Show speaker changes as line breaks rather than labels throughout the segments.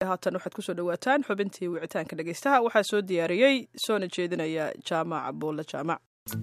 haatan waxaad kusoo dhawaataan xubintii wicitaanka dhegeystaha waxaa soo diyaariyey soona jeedinaya jaamac buulle jaamac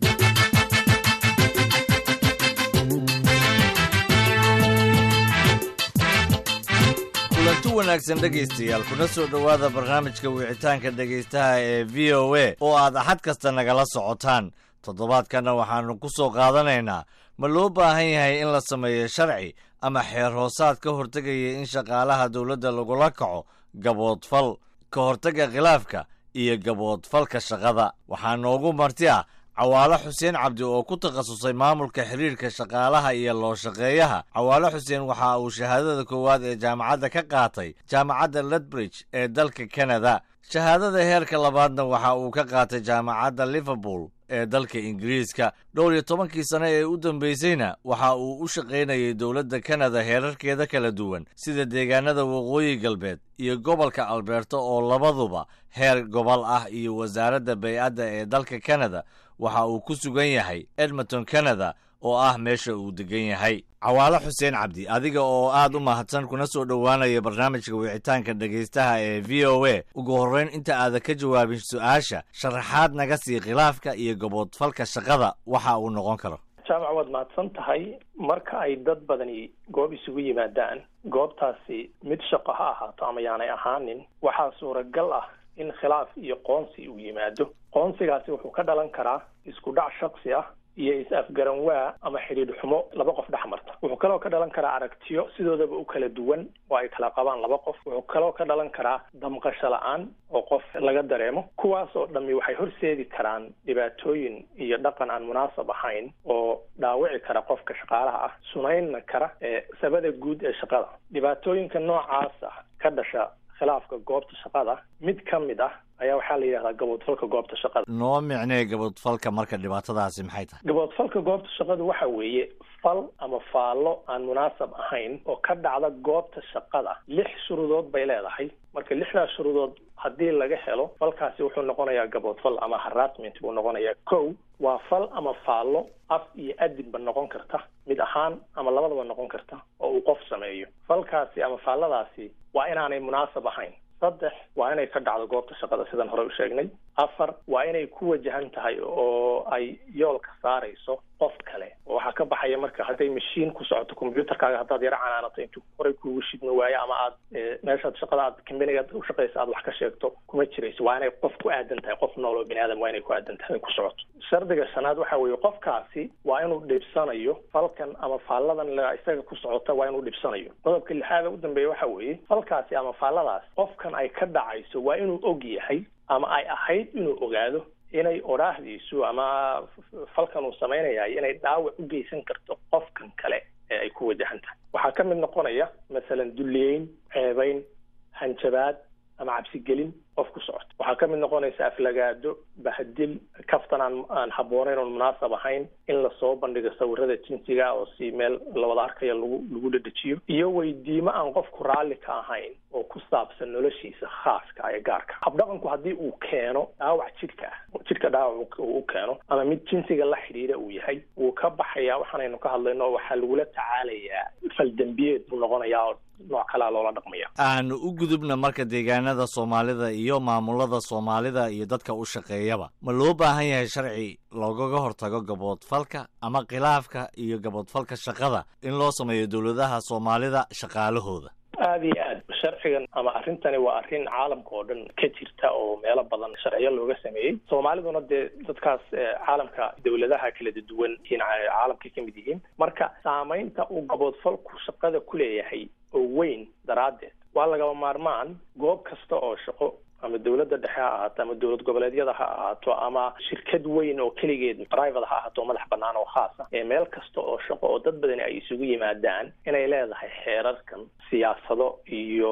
kulanti wanaagsan dhegaystayaal kuna soo dhowaada barnaamijka wicitaanka dhegaystaha ee v o a oo aad axad kasta nagala socotaan toddobaadkanna waxaannu ku soo qaadanaynaa ma loo baahan yahay in la sameeyo sharci ama xeer hoosaad ka hortegaya in shaqaalaha dowladda lagula kaco gaboodfal ka hortagga khilaafka iyo gaboodfalka shaqada waxaa noogu marti ah cawaalo xuseen cabdi oo ku takhasusay maamulka xiriirka shaqaalaha iyo loo shaqeeyaha cawaalo xuseen waxa uu shahaadada koowaad ee jaamacadda ka qaatay jaamacadda ledbridge ee dalka kanada shahaadada heerka labaadna waxa uu ka qaatay jaamacadda liverpool ee dalka ingiriiska dhowr iyo tobankii sane ee u dambaysayna waxa uu u shaqaynayay dowladda kanada heerarkeeda kala duwan sida deegaanada waqooyi galbeed iyo gobolka alberta oo labaduba heer gobol ah iyo wasaaradda bay-adda ee dalka kanada waxa uu ku sugan yahay edmonton canada oo ah meesha uu degan yahay cawaalo xuseen cabdi adiga oo aad u mahadsan kuna soo dhowaanaya barnaamijka wicitaanka dhegaystaha ee v o a ugu horreyn inta aadan ka jawaabin su-aasha sharaxaad naga sii khilaafka iyo gaboodfalka shaqada waxa uu noqon karo
jaamac waad mahadsan tahay marka ay dad badani goob isugu yimaadaan goobtaasi mid shaqo ha ahaato ama yaanay ahaanin waxaa suuragal ah in khilaaf iyo qoonsi uu yimaado qoonsigaasi wuxuu ka dhalan karaa isku dhac shaksi ah iyo is-afgaran waa ama xidhiidh xumo laba qof dhex marta wuxuu kaloo ka dhalan karaa aragtiyo sidoodaba u kala duwan oo ay kala qabaan laba qof wuxuu kaloo ka dhalan karaa damqasho la-aan oo qof laga dareemo kuwaas oo dhammi waxay horseedi karaan dhibaatooyin iyo dhaqan aan munaasab ahayn oo dhaawici kara qofka shaqaalaha ah sunaynna kara ee sabada guud ee shaqada dhibaatooyinka noocaas ah ka dhasha khilaafka goobta shaqada mid ka mid ah ayaa waxaa la yidhahdaa gaboodfalka goobta shaqada
noo micnee gaboodfalka marka dhibaatadaasi maxay tahay
gaboodfalka goobta shaqada waxa weeye fal ama faallo aan munaasab ahayn oo ka dhacda goobta shaqada lix shuruudood bay leedahay marka lixdaas shuruudood haddii laga helo falkaasi wuxuu noqonayaa gaboodfal ama harassment buu noqonayaa kow waa fal ama faallo af iyo adinba noqon karta mid ahaan ama labadaba noqon karta oo uu qof sameeyo falkaasi ama faalladaasi waa inaanay munaasab ahayn saddex waa inay ka dhacdo goobta shaqada sidaan hore u sheegnay afar waa inay ku wajahan tahay oo ay yoolka saarayso qof kale oo waxaa ka baxaya marka hadday mashiin ku socoto combyuutarkaaga haddaad yaro canaanato intuu horey kuugu shidmi waayo ama aad meeshaad shaqada aad kambanigaad u shaqaysa aad wax ka sheegto kuma jirayso waa inay qof ku aadan tahay qof nool oo bini aadam waa inay ku aadan tahay ku socoto shardiga shanaad waxa weeye qofkaasi waa inuu dhibsanayo falkan ama faalladan la isaga ku socota waa inuu dhibsanayo qodobka lixaada u dambeeya waxa weeye falkaasi ama faalladaas qofkan ay ka dhacayso waa inuu og yahay ama ay ahayd inuu ogaado inay odhaahdiisu ama falkan uu samaynayahay inay dhaawac u geysan karto qofkan kale ee ay ku wajahan tahay waxaa ka mid noqonaya masalan dulliyeyn ceebayn hanjabaad ama cabsigelin qof ku socota waxaa ka mid noqonaysa aflagaado bahadil kaftan aan aan habboonayn oon munaasab ahayn in lasoo bandhigo sawirada jinsiga oo si meel lawada arkayo lagu lagu dhadhejiyo iyo weydiimo aan qofku raalli ka ahayn oo ku saabsan noloshiisa khaaska ee gaarka habdhaqanku haddii uu keeno dhaawac jidhka ah jidhka dhaawac uu keeno ama mid jinsiga la xidhiidha uu yahay wuu ka baxayaa waxaanaynu ka hadlayno waxaa lagula tacaalayaa faldembiyeed buu noqonayaa oo nooc kalea loola dhaqmaya
aanu u gudubna marka deegaanada soomaalida iyo maamulada soomaalida iyo dadka u shaqeeyaba ma loo baahan yahay sharci loogaga hortago gaboodfalka ama khilaafka iyo gaboodfalka shaqada in loo sameeyo dowladaha soomaalida shaqaalahooda
aada iyo aad sharcigan ama arrintani waa arrin caalamka oo dhan ka jirta oo meelo badan sharciyo looga sameeyey soomaaliduna dee dadkaas caalamka dowladaha kala duwan caalamka ka mid yihiin marka saamaynta uu gaboodfalku shaqada ku leeyahay oo weyn daraaddeed waa lagaba maarmaan goob kasta oo shaqo ama dowladda dhexe ha ahaato ama dowlad goboleedyada ha ahaato ama shirkad weyn oo keligeed private ha ahaato oo madax banaan oo khaas ah ee meel kasta oo shaqo oo dad badani ay isugu yimaadaan inay leedahay xeerarkan siyaasado iyo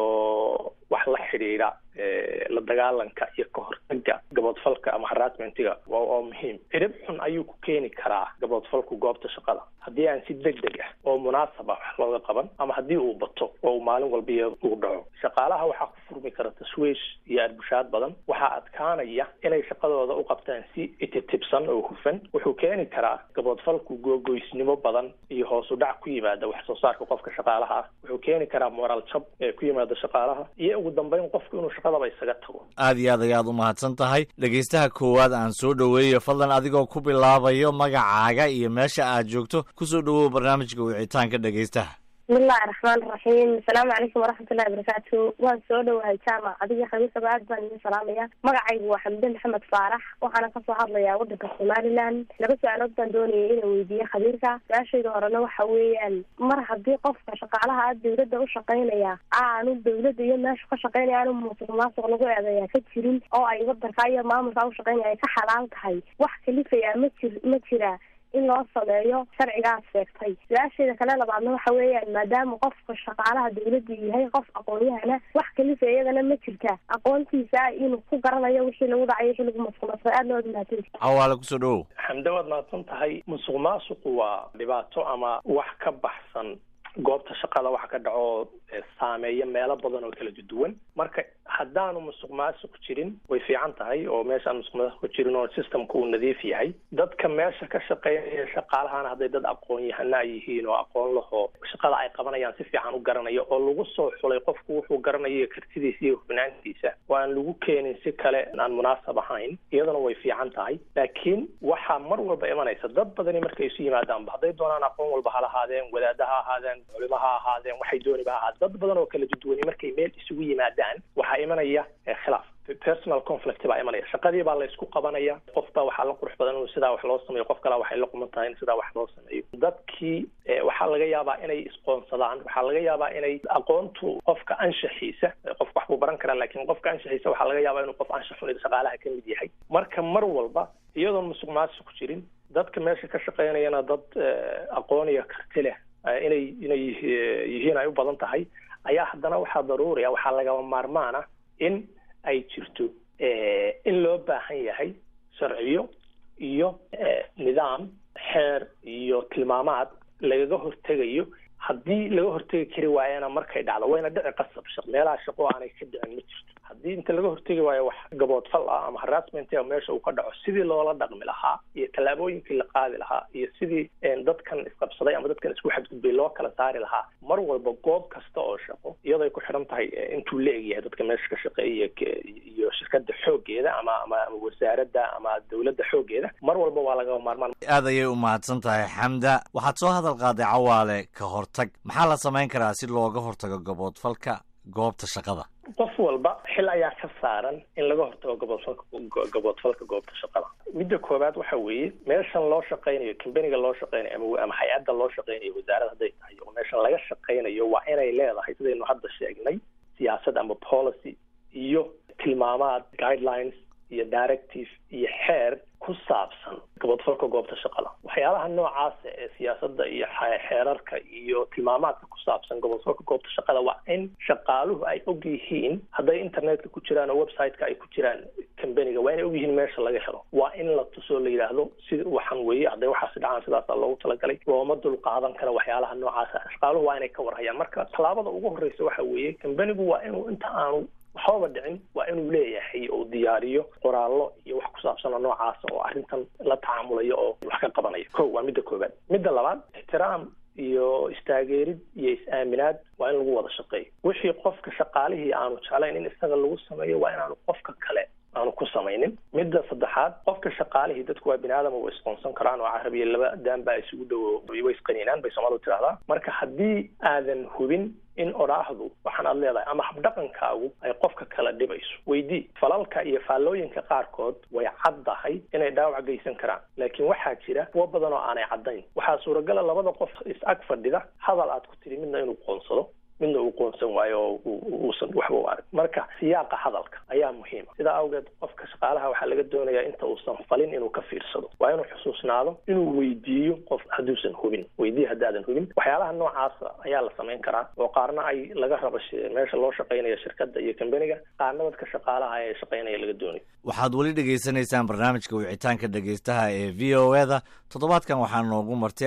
wax la xidhiidha la dagaalanka iyo ka hortaga gaboodfalka ama harassmentiga waa muhiim cirib xun ayuu ku keeni karaa gaboodfalku goobta shaqada haddii aan si deg deg ah oo munaasab ah wax looga qaban ama haddii uu bato oo uu maalin walbiya uu dhaco shaqaalaha waxaa ku furmi kara tashwiish iyo arbushaad badan waxaa adkaanaya inay shaqadooda u qabtaan si ititibsan oo hufan wuxuu keeni karaa gaboodfalku googoysnimo badan iyo hoos u dhac ku yimaada wax soo saarka qofka shaqaalaha ah wuxuu keeni karaa moraal jab ee ku yimaada shaqaalaha iyo ugu dambeyn qofku inuu shaqadaba isaga tago
aad iyo aad ayaad u mahadsan tahay dhegaystaha koowaad aan soo dhoweeyo fadlan adigoo ku bilaabayo magacaaga iyo meesha aad joogto kusoo dhowow barnaamijka wicitaanka dhegaystaha
bismillahi raxmaani raxiim asalaamu calaykum waraxmatullahi wabarakaatu waan soo dhowahay jaamac adiga khamiisaba aad baan idin salaamaya magacaygu waa xamde maxamed faarax waxaana kasoo hadlayaa wadanka somaliland laba su-aalood baan doonayay inaan weydiiye khabiirka su-aashayda horena waxa weeyaan mar haddii qofka shaqaalaha a dawladda u shaqaynaya aanu dawladda iyo meeshu ka shaqaynaya aanu musuq maasuq lagu eedeeyaa ka jirin oo ay wadanka iyo maamulka u shaqaynaya ay ka xalaal tahay wax kalifaya ma jir ma jira in loo sameeyo sharcigaas sheegtay su-aasheeda kale labaadna waxa weeyaan maadaama qofka shaqaalaha dawladda yahay qof aqoon-yahana wax kalifa iyadana ma jirta aqoontiisa inuu ku garanayo wixii lagu dhacayo wixii lagu masqumasa aad loo mahadsan
cawaale kusoo dhowow
xamde waad mahadsan tahay musuq maasuqu waa dhibaato ama wax ka baxsan goobta shaqada waxa ka dhaco saameeya meelo badan oo kala duwan marka haddaanu musuq maasuq jirin way fiican tahay oo meeshaan musuq maasuq jirin oo systemka uu nadiif yahay dadka meesha ka shaqeynaya shaqaalahana hadday dad aqoon yahana ay yihiin oo aqoon lahoo shaqada ay qabanayaan si fiican u garanayo oo lagu soo xulay qofku wuxuu garanayo kartidiisa iyo hufnaantiisa oo aan lagu keenin si kale aan munaasab ahayn iyadana way fiican tahay laakiin waxaa mar walba imanaysa dad badani markay isu yimaadaanba hadday doonaan aqoon walba ha lahaadeen wadaada ha ahaadeen culimo ha ahaadeen waxay dooniba ha ahaadeen dad badan oo kala duduwani markay meel isugu yimaadaan waxaa imanaya khilaaf personal conflict baa imanaya shaqadii baa la isku qabanaya qof baa waxaa la qurux badan inuu sidaa wax loo sameeyo qof kale waxay la quman tahay in sidaa wax loo sameeyo dadkii waxaa laga yaabaa inay isqoonsadaan waxaa laga yaabaa inay aqoontu qofka anshaxiisa qofka wax buu baran karaa laakiin qofka anshaxiisa waxaa laga yaabaa inuu qof anshax xun shaqaalaha ka mid yahay marka mar walba iyadoon musuq maasuq jirin dadka meesha ka shaqeynayana dad aqoon iyo karti leh inay inay yihiin ay u badan tahay ayaa haddana waxaa daruuriya waxaa lagama maarmaan ah in ay jirto in loo baahan yahay sharciyo iyo nidaam xeer iyo tilmaamaad lagaga hortegayo haddii laga hortegi kari waayana markay dhacdo wayna dhici qasab shaq meelaha shaqo aanay ka dhicin ma jirto haddii inta laga hortegi waayo wax gaboodfal ah ama harassment meesha uu ka dhaco sidii loola dhaqmi lahaa iyo tallaabooyinkii la qaadi lahaa iyo sidii dadkan isqabsaday ama dadkan isku xadgudbay loo kala saari lahaa mar walba goob kasta oo shaqo iyadoo ay ku xidhan tahay intuu la egyahay dadka meesha ka shaqeeya iyo shirkada xoogeeda ama ama wasaaradda ama dawladda xoogeeda mar walba waa laga maarmaan
aad ayay u mahadsan tahay xamda waxaad soo hadal qaaday cawaale ka hortag maxaa la samayn karaa si looga hortago gaboodfalka goobta shaqada
qof walba xil ayaa ka saaran in laga hortago gaboodfalka gaboodfalka goobta shaqada midda koowaad waxa weeye meeshan loo shaqaynayo combaniga loo shaqaynayo ama ama hay-adda loo shaqaynayo wasaarad hadday tahay oo meeshan laga shaqaynayo waa inay leedahay sidaynu hadda sheegnay siyaasad ama policy iyo tilmaamaad guidelines iyo directive iyo xeer ku saabsan gaboodfalka goobta shaqada waxyaalaha noocaasa ee siyaasadda iyo xeerarka iyo tilmaamaadka ku saabsan gaboodfalka goobta shaqada waa in shaqaaluhu ay og yihiin hadday internetka ku jiraan oo website-ka ay ku jiraan combaniga waa inay og yihiin meesha laga helo waa in la tusoo la yidhaahdo si waxaan weeye hadday waxaasi dhacaan sidaasaa loogu talagalay looma dul qaadan kara waxyaalaha noocaasa shaqaaluhu waa inay ka warhayaan marka tallaabada ugu horreysa waxa weeye combanigu waa inuu inta aanu waxbaba dhicin waa inuu leeyahay oo diyaariyo qoraallo iyo wax ku saabsan oo noocaasa oo arrintan la tacaamulayo oo wax ka qabanayo ko waa midda koowaad midda labaad ixtiraam iyo istaageerid iyo is-aaminaad waa in lagu wada shaqeeyo wixii qofka shaqaalihii aanu jeclayn in isaga lagu sameeyo waa inaanu qofka kale aanu ku samaynin midda saddexaad qofka shaqaalihii dadku waa bini aadam way isqoonsan karaan oo carabiya laba daan baa isugu dhowo way isqaniinaan bay soomaalidu tidhahdaa marka haddii aadan hubin in odhaahdu waxaan aad leedahay ama habdhaqankaagu ay qofka kala dhibayso weydii falalka iyo faallooyinka qaarkood way caddahay inay dhaawac geysan karaan laakiin waxaa jira kuwo badan oo aanay caddayn waxaa suuragala labada qof is-ag fadhida hadal aad ku tidhi midna inuu qoonsado midna uu qoonsan waayo oo uusan waxba u arag marka siyaaqa hadalka ayaa muhiima sidaa awgeed qofka shaqaalaha waxaa laga doonayaa inta uusan falin inuu ka fiirsado waa inuu xusuusnaado inuu weydiiyo qof hadduusan hubin weydiye haddaadan hubin waxyaalaha noocaasa ayaa la samayn karaa oo qaarna ay laga rabo meesha loo shaqaynaya shirkadda iyo combaniga qaarna dadka shaqaalaha ee shaqaynaya laga doonayo
waxaad weli dhegaysanaysaan barnaamijka wicitaanka dhegaystaha ee v o e da toddobaadkan waxaa noogu marti ah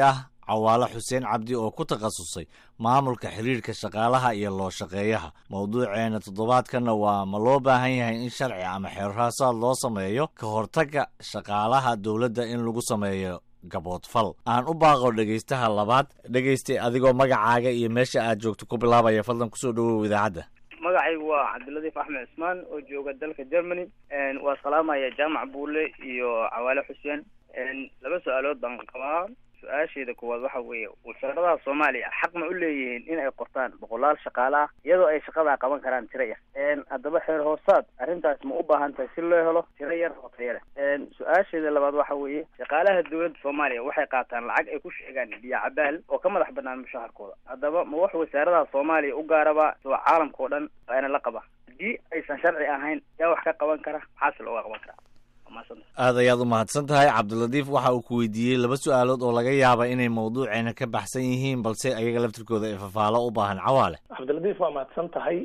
cawaale xuseen cabdi oo ku takhasusay maamulka xiriirka shaqaalaha iyo loo shaqeeyaha mowduuceena toddobaadkanna waa ma loo baahan yahay in sharci ama xeerhaasaad loo sameeyo ka hortagga shaqaalaha dowladda in lagu sameeyo gaboodfal aan u baaqo dhegaystaha labaad dhegaystay adigoo magacaaga iyo meesha aad joogto ku bilaabaya fadlan kusoo dhawow idaacadda
magacaygu waa cabdiladiif axmed cismaan oo jooga dalka germany waa salaamaya jaamac buule iyo cawaale xuseen laba su-aalood baan qabaa su-aasheeda koowaad waxa weeye wasaaradaha soomaaliya xaq ma u leeyihiin in ay qortaan boqolaal shaqaale ah iyadoo ay shaqadaa qaban karaan tiro yar haddaba xeer hoosaad arrintaas ma u baahan tahay si loo helo tiro yar oo tayo leh su-aasheeda labaad waxa weeye shaqaalaha dowladda soomaaliya waxay qaataan lacag ay ku sheegaan biyo cabaal oo ka madax banaan mushaharkooda haddaba ma wax wasaaradaha soomaaliya u gaaraba soo caalamka oo dhan waa ina la qaba haddii aysan sharci ahayn yaa wax ka qaban kara maxaase looga qaban karaa
aad ayaad u mahadsan tahay cabdilatiif waxa uu ku weydiiyey laba su-aalood oo laga yaaba inay mawduuceena ka baxsan yihiin balse ayaga laftirkooda ee fafaalo u baahan cawaale
cabdilatiif waa mahadsan tahay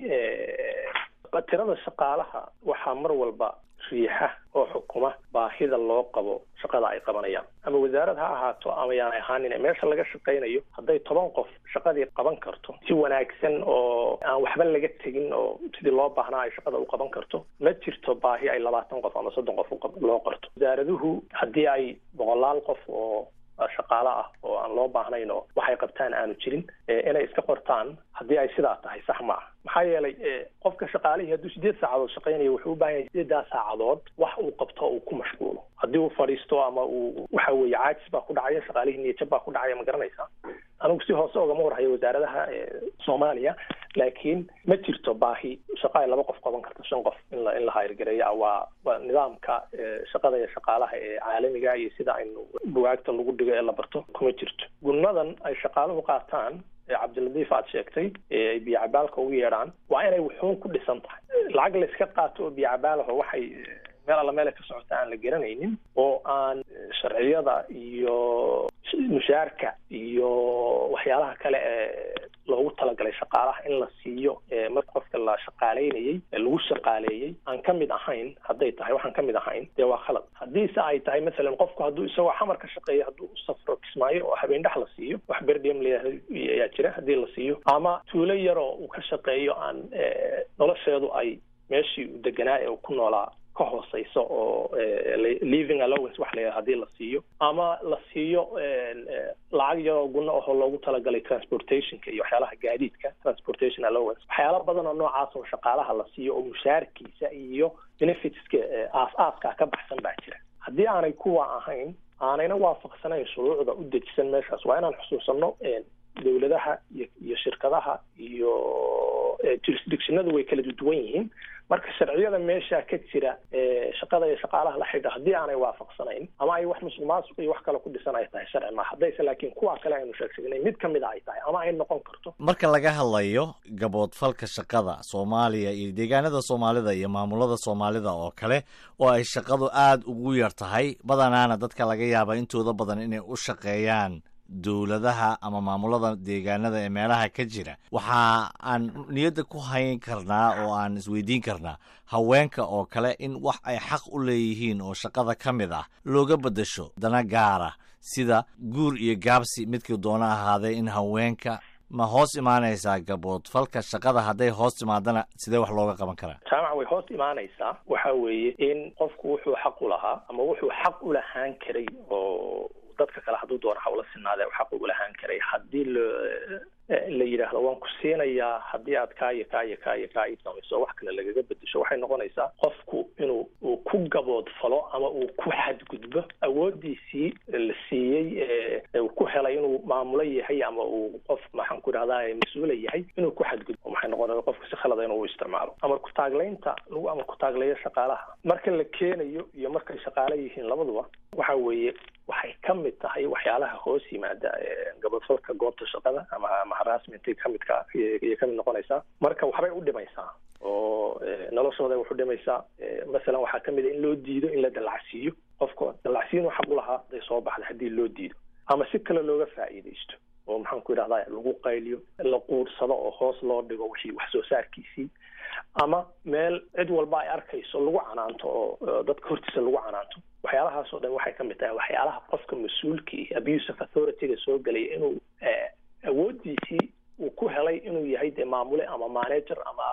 tirada shaqaalaha waxaa mar walba riixa oo xukuma baahida loo qabo shaqada ay qabanayaan ama wasaarad ha ahaato ama yaanay ahaanin meesha laga shaqaynayo hadday toban qof shaqadii qaban karto si wanaagsan oo aan waxba laga tegin oo sidii loo baahnaa ay shaqada u qaban karto ma jirto baahi ay labaatan qof ama soddon qof loo qorto wasaaraduhu haddii ay boqolaal qof oo shaqaale ah oo aan loo baahnayn oo waxay qabtaan aanu jirin inay iska qortaan haddii ay sidaa tahay sax ma ah maxaa yeelay qofka shaqaalihii hadduu sideed saacadood shaqaynayo wuxuu u baahan yahay sideedaa saacadood wax uu qabto uu ku mashquulo haddii uu fadhiisto ama uu waxa weeye caajis baa ku dhacaya shaqaalihii niyajab baa ku dhacaya ma garanaysaa anigu si hoose ogama warhayo wasaaradaha soomaaliya laakiin ma jirto baahi shaqa ay laba qof qaban karto shan qof in la in la hayrgareeya waa waa nidaamka shaqada iyo shaqaalaha ee caalamiga iyo sida aynu bugaagta lagu dhigo ee la barto kuma jirto gunnadan ay shaqaaluhu qaataan cabdiladiif aad sheegtay ay biyocabaalka ugu yeedhaan waa inay wuxuun ku dhisan tahay lacag la iska qaato oo biyocabaalaho waxay meel alla meelay ka socota aan la garanaynin oo aan sharciyada iyo mushaarka iyo waxyaalaha kale ee loogu talagalay shaqaalaha in la siiyo marka qofka la shaqaaleynayey lagu shaqaaleeyey aan ka mid ahayn hadday tahay waxaan ka mid ahayn dee waa khalad haddiise ay tahay masalan qofku hadduu isagoo xamar ka shaqeeyo hadduu u safro kismaayo oo habeen dhex la siiyo wax berdiem layihahdo ayaa jira haddii la siiyo ama tuulo yaroo uu ka shaqeeyo aan nolosheedu ay meeshii uu deganaa ee uu ku noolaa ka hooseyso oo living allowance wax la yidhaha hadii la siiyo ama la siiyo lacag yaroo gunno ahoo loogu talagalay transportationka iyo waxyaalaha gaadiidka transportation allowance waxyaala badan oo noocaas oo shaqaalaha la siiyo oo mushaarkiisa iyo benefitska aas-aaska ka baxsan baa jira haddii aanay kuwa ahayn aanayna waafaqsanayn shuruucda u dejisan meeshaas waa inaan xusuusano dowladaha iyo iyo shirkadaha iyo jurisdictionadu way kala duwan yihiin marka sharciyada meesha ka jira shaqada iyo shaqaalaha la xidha haddii aanay waafaqsanayn ama ay wax musuq maasuq iyo wax kale ku dhisan ay tahay sharci ma haddayse laakiin kuwa kale aynu sheegshegnay mid ka mid a ay tahay ama ay noqon karto
marka laga hadlayo gaboodfalka shaqada soomaaliya iyo deegaanada soomaalida iyo maamulada soomaalida oo kale oo ay shaqadu aada ugu yar tahay badanaana dadka laga yaaba intooda badan inay u shaqeeyaan dowladaha ama maamulada deegaanada ee meelaha ka jira waxa aan niyadda ku hayn karnaa oo aan isweydiin karnaa haweenka oo kale in wax ay xaq u leeyihiin oo shaqada ka mid ah looga beddesho dana gaara sida guur iyo gaabsi midkii doona ahaadee in haweenka ma hoos imaanaysaa gaboodfalka shaqada hadday hoos timaadana sidee wax looga qaban karaa
jaamac way hoos imaanaysaa waxa weeye in qofku wuxuu xaq u lahaa ama wuxuu xaq u lahaan karay oo dadka kale hadduu doona hawla sinaadee xaq ugu lahaan karay haddii lo la yidhaahdo waan ku siinayaa haddii aad kaayo kaayo kaayo kaa ii samayso wax kale lagaga bedesho waxay noqonaysaa qofku inuu uu ku gaboodfalo ama uu ku xadgudbo awoodiisii la siiyey uu ku helay inuu maamulo yahay ama uu qof maxaan ku idhahdaa mas-uula yahay inuu ku xadgudbo maxay noqonaya qofku si khalada inuu isticmaalo ama kutaaglaynta lagu ama kutaagleeyo shaqaalaha marka la keenayo iyo markay shaqaale yihiin labaduba waxa weeye waxay ka mid tahay waxyaalaha hoos yimaada gabadfalka goobta shaqada ama ama harassmenty ka midka iyo kamid noqonaysaa marka waxbay u dhimaysaa oo noloshooda wax u dhimaysaa masalan waxaa kamid a in loo diido in la dallacsiiyo qofka dallacsiin xaq u lahaa haday soo baxda haddii loo diido ama si kale looga faa'iidaysto oo maxaan ku idhahdaa lagu qayliyo la quursado oo hoos loo dhigo wixii wax soo saarkiisii ama meel cid walba ay arkayso lagu canaanto oo dadka hortiisa lagu canaanto waxyaalahaas oo dhan waxay ka mid tahay waxyaalaha qofka mas-uulka iyo abuse of authority-ga soo gelaya inuu awooddiisii uu ku helay inuu yahay dee maamule ama manager ama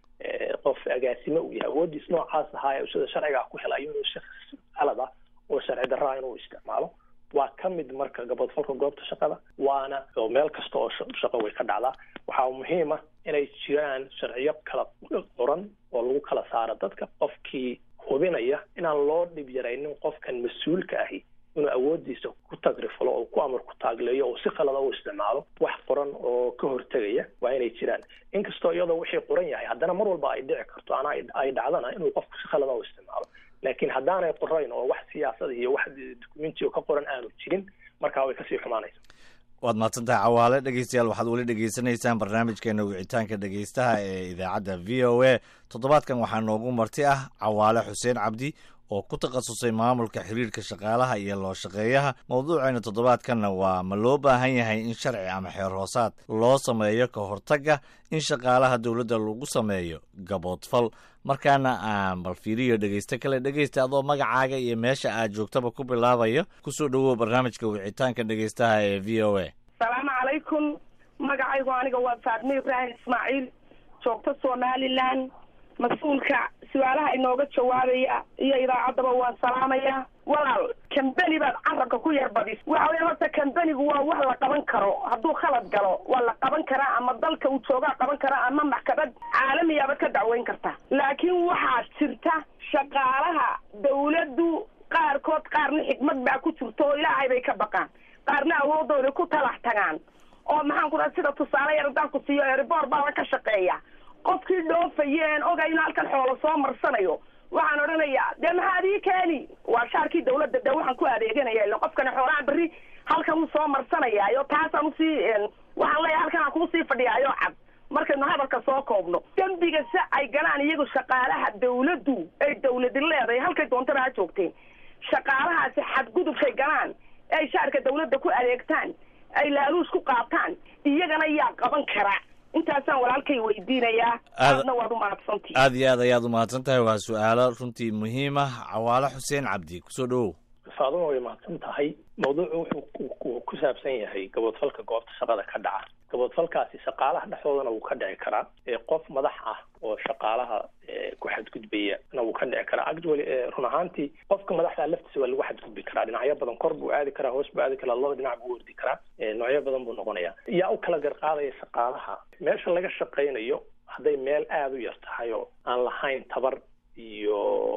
qof agaasime uu yahay awooddiis noocaas ahaa sida sharcigaa ku helay inuu shakhs qalad ah oo sharci darraa inuu isticmaalo waa ka mid marka gabadfalka goobta shaqada waana oo meel kasta oo shaqo way ka dhacdaa waxaa muhiim ah inay jiraan sharciyo kala qoran oo lagu kala saaro dadka qofkii hubinaya inaan loo dhib yaraynin qofkan mas-uulka ahi inuu awooddiisa ku tagrifalo oo ku amar ku taagleeyo oo si khalada u isticmaalo wax qoran oo ka hortegaya waa inay jiraan inkastoo iyadoo wixii qoran yahay haddana mar walba ay dhici karto ana ay dhacdana inuu qofku si khalada u isticmaalo laakiin haddaanay qorayn oo wax siyaasada iyo wax documenti oo ka qoran aanu jirin markaa way kasii xumaanaysa
waad mahadsantahay cawaale dhegeystayaal waxaad weli dhegeysanaysaan barnaamijkeena wicitaanka dhegeystaha ee idaacadda v o a toddobaadkan waxaa noogu marti ah cawaale xuseen cabdi oo ku takhasusay maamulka xiriirka shaqaalaha iyo loo shaqeeyaha mawduuceena toddobaadkanna waa ma loo baahan yahay in sharci ama xeer hoosaad loo sameeyo ka hortagga in shaqaalaha dowladda lagu sameeyo gaboodfal markaana aan bal fiiriyo dhegeysto kale dhegeysta adoo magacaaga iyo meesha aad joogtaba ku bilaabayo kusoo dhowow barnaamijka wicitaanka dhegeystaha ee v o a
asalaamu calaykum magacaygu aniga waa faadme ibraahim ismaaciil joogto somalilan mas-uulka su-aalaha inooga jawaabaya iyo idaacaddaba waan salaamaya walaal kambeni baad carabka ku yar badis waxa weya horta kambenigu waa wax la qaban karo hadduu khalad galo waa la qaban karaa ama dalka uu joogaa qaban karaa ama maxkamad caalamiyaabad ka dacweyn karta laakiin waxaa jirta shaqaalaha dawladdu qaarkood qaarna xikmad baa ku jirta oo ilaahay bay ka baqaan qaarna awoodooda ku talax tagaan oo maxaan ku dhaha sida tusaale yar haddaan ku siiyo eribor baaba ka shaqeeya qofkii dhoofayeen oga in halkan xoolo soo marsanayo waxaan odhanayaa dee maxaad ii keeni waa shaarkii dawladda de waxaan ku adeeganaya ila qofkani xoolaha berri halkan uu soo marsanayaayo taasaan usii waxaan leeyahay halkan aan kuusii fadhiyaayo cad markaynu hadalka soo koobno dembiga si ay galaan iyagu shaqaalaha dawladdu ay dawladi leedahay halkay doontaba ha joogteen shaqaalahaasi xadgudubkay galaan ay shaarka dawladda ku adeegtaan ay laaluus ku qaataan iyagana yaa qaban kara intaasaan walaalkay weydiinayaa aadna waad umahadsantii
aad iyo aad ayaad umahadsan tahay waa su-aalo runtii muhiim ah cawaale xuseen cabdi kusoo dhowow
faaduma way mahadsan tahay mawduucu wuxuu ku saabsan yahay gaboodfalka goobta shaqada ka dhaca gaboodfalkaasi shaqaalaha dhexdoodana wuu ka dhici karaa qof madax ah oo shaqaalaha ku xadgudbaya na wuu ka dhici karaa actually run ahaantii qofka madaxda laftiisa waa lagu xadgudbi karaa dhinacyo badan kor buu aadi karaa hoos buu aadi karaa laba dhinac buu ordi karaa noocyo badan buu noqonaya yaa u kala garqaadaya shaqaalaha meesha laga shaqaynayo hadday meel aada u yar tahay oo aan lahayn tabar iyo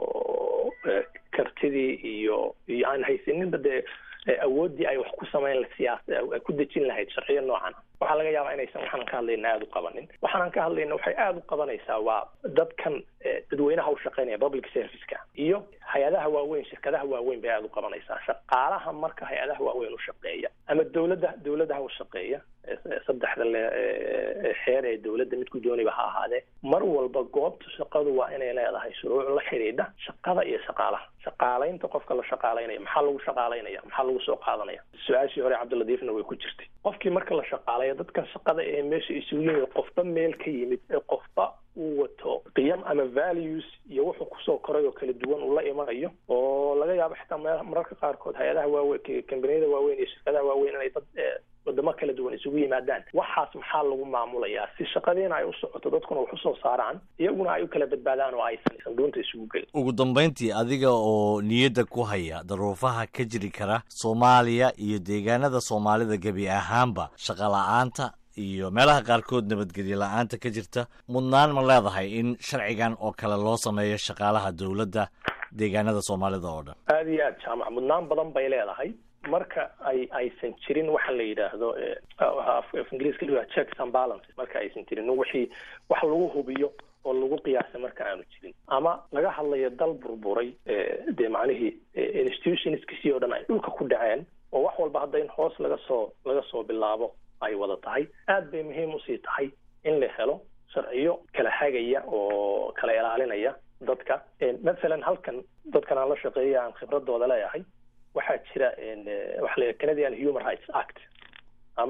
kartidii iyo iyo aan haysaninba dee awooddii ay wax ku samayn siyaas ku dejin lahayd sharciyo noocan waxaa laga yaabaa inaysan waxaanan ka hadlayna aada u qabanin waxaanan ka hadlayna waxay aada u qabanaysaa waa dadkan dadweynaha u shaqeynaya public serviceka iyo hay-adaha waaweyn shirkadaha waaweyn bay aada u qabanaysaa shaqaalaha marka hay-adaha waaweyn u shaqeeya ama dawladda dawladaha u shaqeeya saddexda le xeer ee dawladda midku dooniba ha ahaadee mar walba goobta shaqadu waa inay leedahay shuruuc la xidhiidha shaqada iyo shaqaalaha shaqaalaynta qofka la shaqaalaynaya maxaa lagu shaqaalaynaya maxaa lagu soo qaadanaya su-aashii hore cabdiladiifna way ku jirtay qofkii marka la shaqaalaya dadkan shaqada ee meesha isugu yimid qofba meel ka yimid ee qofba uu wato qiyam ama values iyo wuxuu kusoo koray oo kala duwan uu la imanayo oo laga yaabo xitaa mararka qaarkood hay-adaha waaweyn kambaniyada waaweyn iyo shirkadaha waaweyn inay dad wadamo kala duwan isugu yimaadaan waxaas maxaa lagu maamulayaa si shaqadiina ay u socoto dadkuna wax usoo saaraan iyaguna ay u kala badbaadaan oo aysan sanduunta isugu gelin
ugu dambayntii adiga oo niyadda ku haya daruufaha ka jiri kara soomaaliya iyo deegaanada soomaalida gebi ahaanba shaqa la-aanta iyo meelaha qaarkood nabadgelyo la-aanta ka jirta mudnaan ma leedahay in sharcigan oo kale loo sameeyo shaqaalaha dowladda deegaanada soomaalida oo dhan
aada iyo aad jaamac mudnaan badan bay leedahay marka ay aysan jirin waxa la yidhaahdo af ingiriiska la checks and balances marka aysan jirin wixii wax lagu hubiyo oo lagu qiyaasay marka aanu jirin ama laga hadlayo dal burburay dee macnihii institutionskisii oo dhan ay dhulka ku dhaceen oo wax walba hadda in hoos laga soo laga soo bilaabo ay wada tahay aad bay muhiim usii tahay in la helo sharciyo kala hagaya oo kala ilaalinaya dadka mathalan halkan dadkan aan la shaqeeya aan khibradooda leeyahay waxaa jira waxa la canadian human rights act ama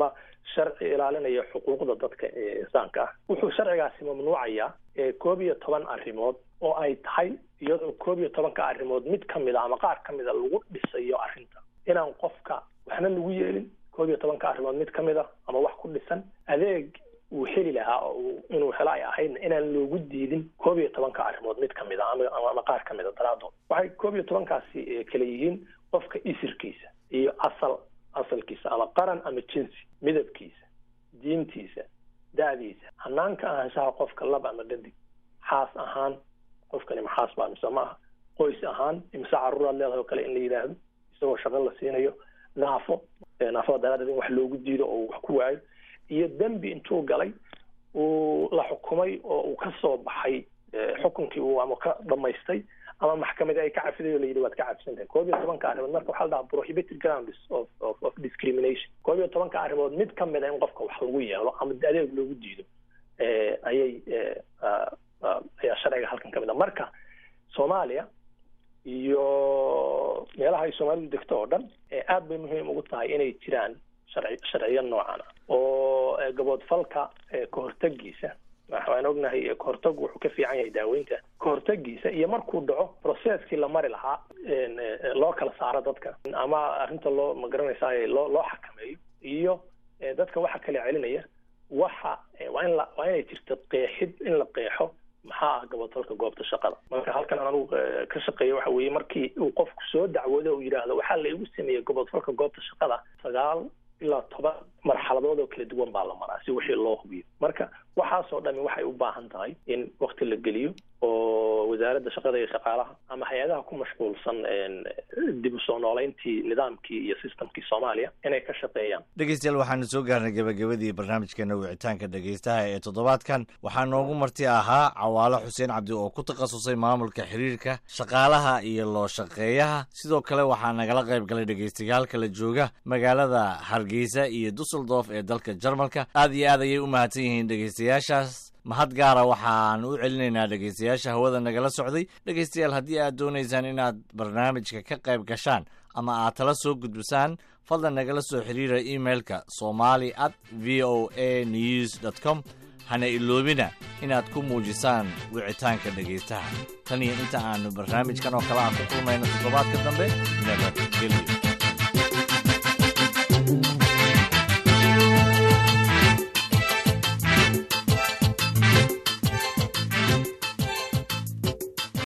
sharci ilaalinaya xuquuqda dadka ee insaanka ah wuxuu sharcigaasi mamnuucayaa koob iyo toban arrimood oo ay tahay iyadoo koob iyo tobanka arrimood mid ka mid a ama qaar ka mid a lagu dhisayo arrinta inaan qofka waxna lagu yeelin koob iyo tobanka arrimood mid ka mid a ama wax ku dhisan adeeg uu heli lahaa oo inuu helo ay ahaydna inaan loogu diidin koob iyo tobanka arrimood mid kamid a ama qaar ka mid a daraadood waxay koob iyo tobankaasi kala yihiin qofka isirkiisa iyo asal asalkiisa ama qaran ama jinsi midabkiisa diintiisa da-diisa hanaanka ahaanshaha qofka lab ama dhadig xaas ahaan qofkani maxaas baa mise maaha qoys ahaan imise caruuraad leedahay oo kale in la yidhaahdo isagoo shaqo la siinayo naafo naafada daraadeed in wax loogu diido oo wax ku waayo iyo dembi intuu galay uu la xukumay oo uu ka soo baxay xukunkii uu ama ka dhamaystay ama maxkamadi ay ka cafiday oo la yidhi waad ka cafisan tahay koob iyo tobanka arrimood marka waxaa la dhahaa prohibited grounds of of of discrimination koob iyo tobanka arrimood mid ka mid a in qofka wax lagu yeelo ama adeeg loogu diido ayay ayaa sharciga halkan ka mid a marka soomaaliya iyo meelaha ay soomaalidu degto oo dhan aad bay muhiim ugu tahay inay jiraan sharci sharciyo noocan ah oo gaboodfalka kahortagiisa waxaan ognahay kahortag wuxuu ka fiican yahay daaweynta kahortagiisa iyo markuu dhaco processkii la mari lahaa loo kala saaro dadka ama arrinta loo magaranaysaa loo loo xakameeyo iyo dadka waxa kala celinaya waxa waa in la waa inay jirto qeexid in la qeexo maxaa ah gaboodfalka goobta shaqada marka halkan aan anugu ka shaqeeya waxa weeye markii uu qofku soo dacwoodo uu yidhaahdo waxaa la igu sameeyey gaboodfalka goobta shaqada sagaal ilaa toban marxaladood oo kala duwan baa la maraa si wixii loo hubiyo marka waxaasoo dhami waxay u baahan tahay in wakti la geliyo oo wasaaradda shaqada iyo shaqaalaha ama hay-adaha ku mashquulsan dib u soo noolayntii nidaamkii iyo systemkii soomaaliya inay ka shaqeeyaan
dhegeystayaal waxaanu soo gaarnay gabagabadii barnaamijkeena wicitaanka dhegeystaha ee toddobaadkan waxaa noogu marti ahaa cawaalo xuseen cabdi oo ku takhasusay maamulka xiriirka shaqaalaha iyo loo shaqeeyaha sidoo kale waxaa nagala qayb galay dhegeystayaal kala jooga magaalada hargeysa iyo dusseldorf ee dalka jarmalka aad iyo aad ayay u mahadsan yihiin dhegeystayaashaas mahad gaara waxaan u celinaynaa dhegeystayaasha hawada nagala socday dhegeystayaal haddii aad doonaysaan inaad barnaamijka ka qayb gashaan ama aad tala soo gudbisaan fadlan nagala soo xiriira emailka somali at v o a news dt com hana iloobina inaad ku muujisaan wicitaanka dhegaystaha tan iyo inta aanu barnaamijkan oo kale aan ku kulmayno toddobaadka dambe nabadgelyo